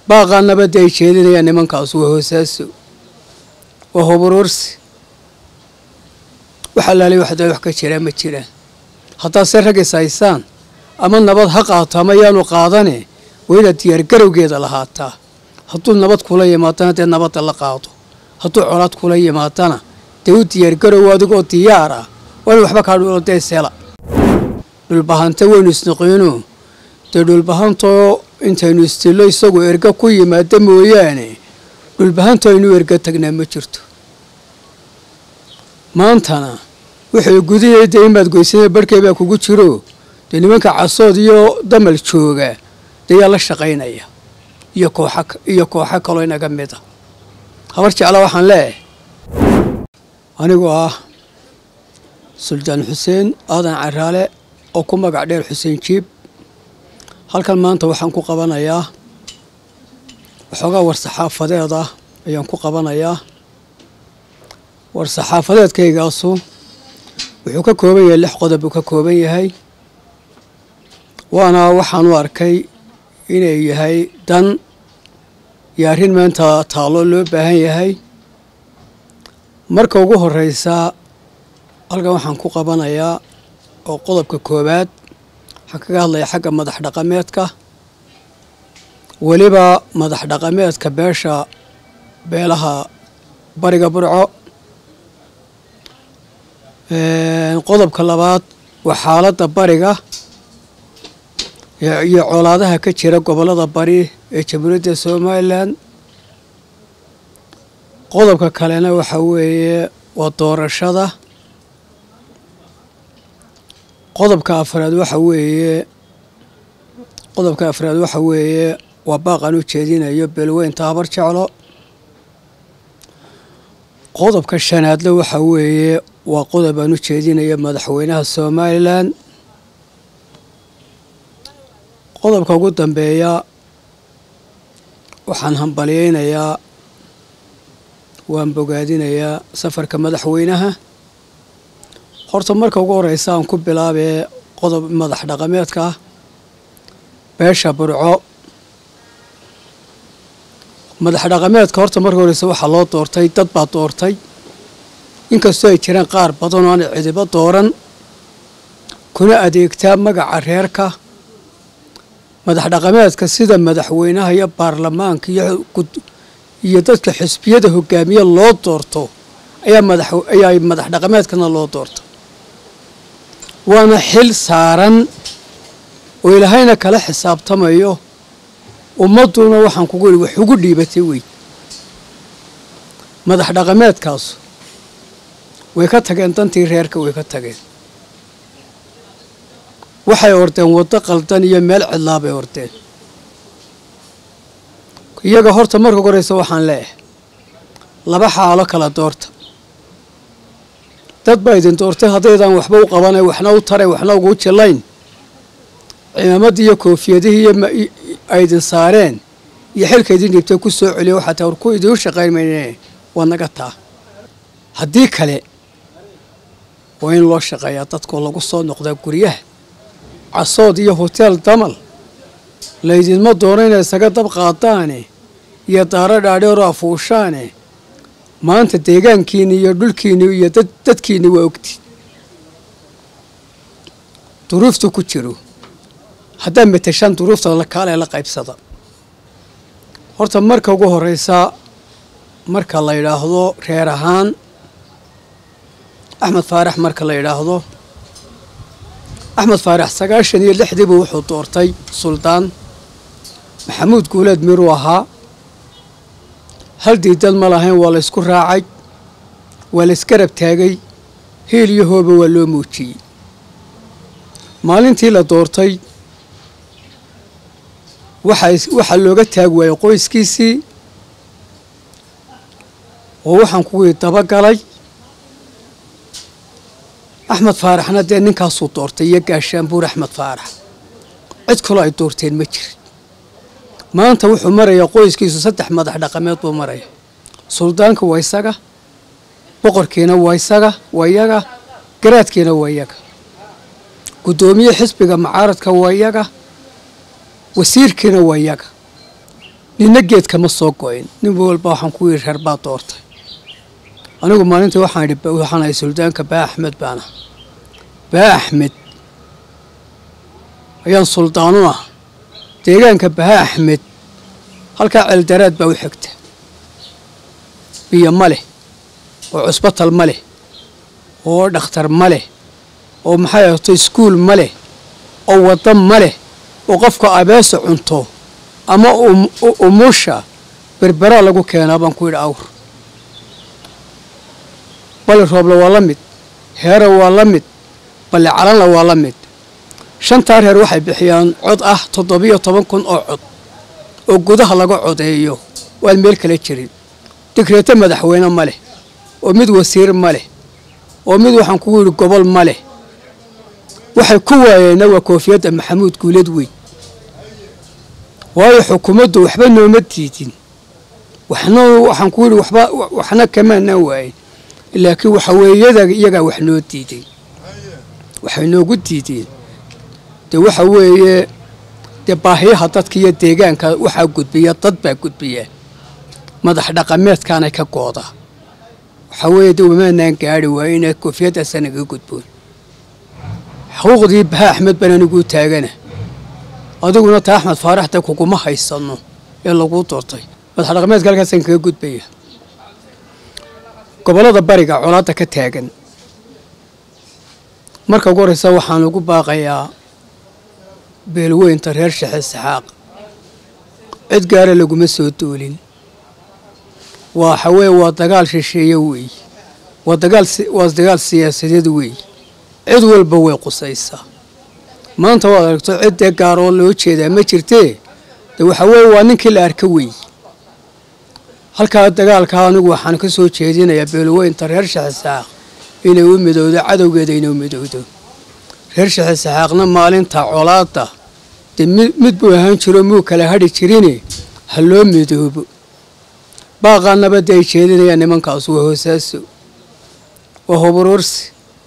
baaqaa nabadda ay jeedinayaan nimankaas waa hoosaaso waa hoburuursi wax allaaliy waxda wax ka jiraan ma jiraan haddaad se ragis haysaan ama nabad ha qaato ama yaanu qaadane waa inaad diyaargarowgeeda lahaataa hadduu nabad kula yimaadana dee nabadda la qaado hadduu colaad kula yimaadana dee u diyaargarow adigoo diyaar ah waa in waxba kaa dhulo dee sela dhulbahanta waynu isnoqoyno dee dhulbahantoo intaynu istillo isagoo erga ku yimaada mooyaane dhulbahanto aynu erga tagnaa ma jirto maantana wuxuu gudiyay dee imaad goysana barhkay baa kugu jiro dee nimanka casood iyo damal jooga dee yaa la shaqaynaya iyo kooxa iyo kooxo kaloo inaga mid a habar jecla waxaan leeyahay anigoo ah suldaan xuseen aadan caraale oo ku magac dheer xuseen jiib halkan maanta waxaan ku qabanayaa waxoogaa war-saxaafadeed ah ayaan ku qabanayaa war-saxaafadeedkaygaasu wuxuu ka kooban yahay lix qodob buu ka kooban yahay waana waxaan u arkay inay yahay dan iyo arrin maanta taallo loo baahan yahay marka ugu horreysa halkan waxaan ku qabanayaa oo qodobka koowaad waxaan kaga hadlaya xagga madax dhaqameedka weliba madax dhaqameedka beesha beelaha bariga burco qodobka labaad waa xaaladda bariga iyo colaadaha ka jira gobollada bari ee jamhuuriyadda somalilan qodobka kalena waxa weeye waa doorashada qodobka afraad waxa weeye qodobka afraad waxa weeye waa baaqan u jeedinayo beelweynta habar jeclo qodobka shanaadle waxa weeye waa qodob aan u jeedinayo madaxweynaha somalilan qodobka ugu dambeeya waxaan hambalyeynayaa waan bogaadinayaa safarka madaxweynaha horta marka ugu horeysa aan ku bilaabee qodob madax dhaqameedka beesha burco madax dhaqameedka horta marka horeysa waxaa loo doortay dad baa doortay inkastoo ay jiraan qaar badan oo aan cidibo dooran kuna adeegtaa magaca reerka madax dhaqameedka sida madaxweynaha iyo baarlamaanka iyo dadka xisbiyada hogaamiye loo doorto ayaa madax ayaa madax dhaqameedkana loo doorto waana xil saaran oo ilaahayna kala xisaabtamayo ummadduna waxaan kugu ihi wax ugu dhiibatay wey madax dhaqameedkaasu way ka tageen dantii reerka way ka tageen waxay ordeen waddo qaldan iyo meel cidlaa bay ordeen iyaga horta marka horeysa waxaan leeyahay laba xaalo kala doorta dad baa idin doortay haddaydan waxba u qabanay waxna u taray waxna ugu jillayn cimaamaddii iyo koofiyadihii iyo ay idin saareen iyo xilka idin dhibtay ku soo celiya waxaa taa war ku idiin shaqayn mayne waa naga taa haddii kale waa in loo shaqeeyaa dadkoo lagu soo noqdaa guryaha casood iyo hoteel damal laydinma doono inay isaga dab qaadaane iyo daaro dhaadheeroo afuushaane maanta deegaankiinni iyo dhulkiinni iyo dadkiinni waa ogti duruuftu ku jiro haddaad mateshaan duruufta kaale la qaybsada horta marka ugu horeysa marka la yidhaahdo reer ahaan axmed faarax marka la yidhaahdo axmed faarax sagaashan iyo lixdiibu wuxuu doortay suldaan maxamuud guuleed miruu ahaa hal diidad ma lahayn waa la ysku raacay waa la isgarab taagay hiil iyo hooba waa loo muujiyey maalintii la doortay waxaa looga taag waayey qoyskiisii oo waxaan kuwii dabagalay axmed faaraxna dee ninkaasuu doortay iyo gaashaanbuur axmed faarax cid kaloo ay doorteen ma jirin maanta wuxuu marayaa qoyskiisu saddex madax dhaqameed buu maraya suldaanka waa isaga boqorkiina waa isaga waa iyaga garaadkiina waa iyaga guddoomiye xisbiga macaaradka waa iyaga wasiirkiina waa iyaga ninna geed kama soo go-in nin walba waxaan ku yidhi reer baa doortay anigu maalintii waxaan idhi waxaan ahay suldaanka baa axmed baana baa axmed ayaan suldaanu ah deegaanka baha axmed halkaa ceeldaraad baa u xigta biyo ma leh oo cusbatal ma leh oo dhakhtar ma leh oo maxay ahto iskuul ma leh oo wadda ma leh oo qofka abeesa cunto ama umusha berberaa lagu keenaa baan ku yidhi awr bali roobla waa la mid heera waa la mid balle calanla waa la mid shantaa reer waxay bixiyaan cod ah toddobiyo toban kun oo cod oo gudaha laga codeeyo waan meel kala jirin digreeto madaxweyne ma leh oo mid wasiir ma leh oo mid waxaan kugu yidhi gobol ma leh waxay ku waayeenna waa koofiyadda maxamuud guulad weyn waayo xukuumaddu waxba nooma diidin waxna waxaan ku yidhi waxba waxna kamaanaan waayin laakiin waxa weeyada iyagaa wax noo diiday waxay noogu diideen dee waxa weeye dee baahiyaha dadka iyo deegaanka waxaa gudbiya dad baa gudbiya madax dhaqameedkaanay ka gooda waxaa weeye dee wamaanaan gaari waaye inay koofiyaddaasa naga gudboon xuquuqdii baha axmed baan aniguu taagana adiguna taa axmed faaraxda kuguma haysano ee laguu doortay madax dhaqameedka halkaasaan kaga gudbaya gobollada bariga colaadda ka taagan marka ugu horreysa waxaan ugu baaqayaa beelweynta reer shexe saxaaq cid gaara laguma soo doolin waxa weeye waa dagaal shisheeye weey waa dagaal waa dagaal siyaasadeed weey cid walba way qusaysaa maanta waad aragto cid dee gaaroo loo jeedaa ma jirtee de waxa weeye waa ninkii la arka weey halkaa dagaalka anigu waxaan ka soo jeedinayaa beelweynta reer shexe saxaaq inay u midowdo cadowgeeda inay u midowdo reer shexe saxaaqna maalinta colaadda dee mid buu ahaan jiro muu kala hadhi jirine ha loo midoobo baaqaa nabadda ay jeedinayaan nimankaas waa hoosaaso waa hobaroorsi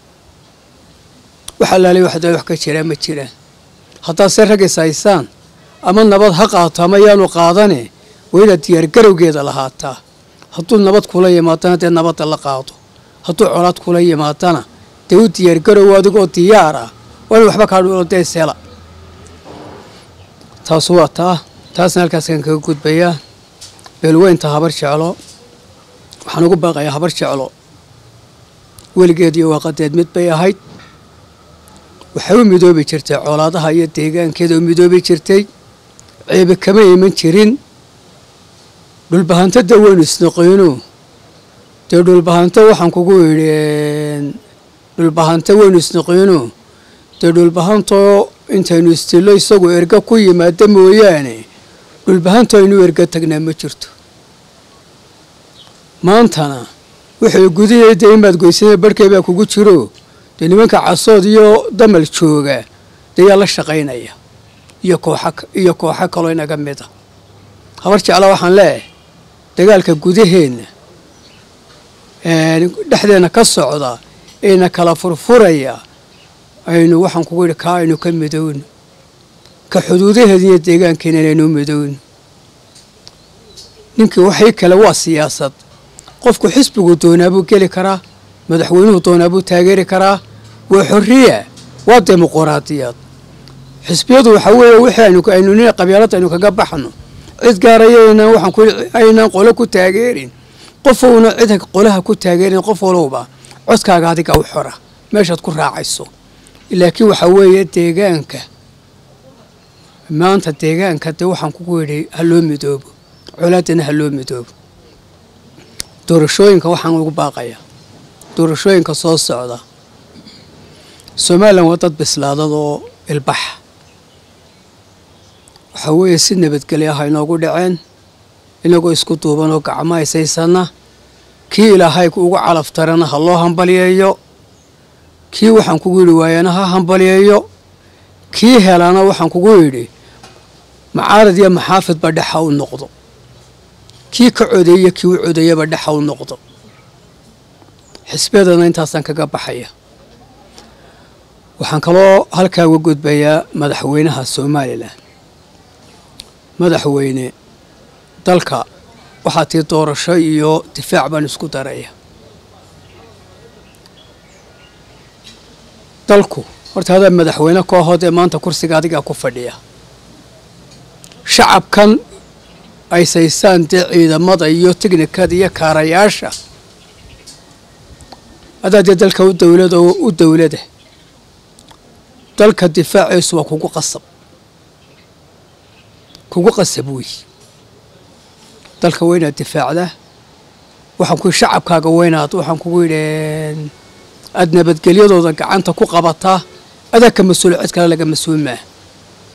wax allaalay waxda wax ka jiraa ma jiraan haddaad se rag is haysaan ama nabad ha qaato ama yaanu qaadane waa inaad diyaargarowgeeda lahaataa hadduu nabad kula yimaadana dee nabadda la qaado hadduu colaad kula yimaadana dee u diyaargarow adigoo diyaar ah waa in waxba kaa dhulo dee sela taasu waa taa taasna halkaaskaan kaga gudbayaa beelweynta habar jeclo waxaan ugu baaqayaa habar jeclo weligeed iyo waaqadeed mid bay ahayd waxay u midoobi jirtay colaadaha iyo deegaankeeda u midoobi jirtay ceebe kama iman jirin dhulbahantada weynu isnoqeyno dee dhulbahanto waxaan kugu yidhi dhulbahanto weynu isnoqeyno dee dhulbahantoo intaynu istillo isagu erga ku yimaada mooyaane dhulbahanto aynu erga tagnaa ma jirto maantana wuxuu gudihii dee imaad goysana barhkay baa kugu jiro dee nimanka casood iyo damal jooga dee yaa la shaqaynaya iyo kooxa iyo kooxo kaloo inaga mid a habar jecla waxaan leeyahay dagaalka gudaheenna dhexdeenna ka socda eena kala furfuraya aynu waxaan kugu yidhi kaa aynu ka midowno ka xuduudaheeda iyo deegaankeena inaynu midowno ninkii waxii kale waa siyaasad qofku xisbigu doonaabuu geli karaa madaxweynuhu doonaabuu taageeri karaa waa xorriya waa dimuquraadiyad xisbiyadu waxaa weeye wixii aynu aynu nin qabyaalada aynu kaga baxno cid gaarayaynaan waxaan ku aynaan qolo ku taageerin qof uuna cid qolaha ku taageerin qof walowba codkaaga adiga u xora meeshaad ku raacayso laakiin waxaa weeye deegaanka maanta deegaanka dee waxaan kugu yidhi ha loo midoobo colaadana ha loo midoobo doorashooyinka waxaan ugu baaqayaa doorashooyinka soo socda somalilan waa dad bislaadad oo ilbaxa waxaa weeye si nabadgelyo ah inoogu dhaceen inagoo isku duuban oo gacmo haysaysana kii ilaahay ugu calaf tarana ha loo hambalyeeyo kii waxaan kugu yidhi waayana ha hambalyeeyo kii helana waxaan kugu yidhi macaarad iyo maxaafidba dhexa u noqdo kii ka codeeye kii u codeeyaba dhexa u noqdo xisbiyadana intaasaan kaga baxaya waxaan kaloo halkaa uga gudbayaa madaxweynaha somalilan madaxweyne dalka waxaa tii doorasho iyo difaac baan isku daraya dalku horta hadaa madaxweyne koohood ee maanta kursiga adigaa ku fadhiya shacabkan ay saysaan dee ciidamada iyo tiknikada iyo kaarayaasha adaa dee dalka u dowlada oo u dowlada dalka difaaciisu waa kugu qasab kugu qasab wey dalka waa inaad difaacdaa waxaan ku shacabkaaga weynaad waxaan kugu yidhi aada nabadgelyadooda gacanta ku qabataa adaa ka mas-uul cid kale laga mas-uul maaha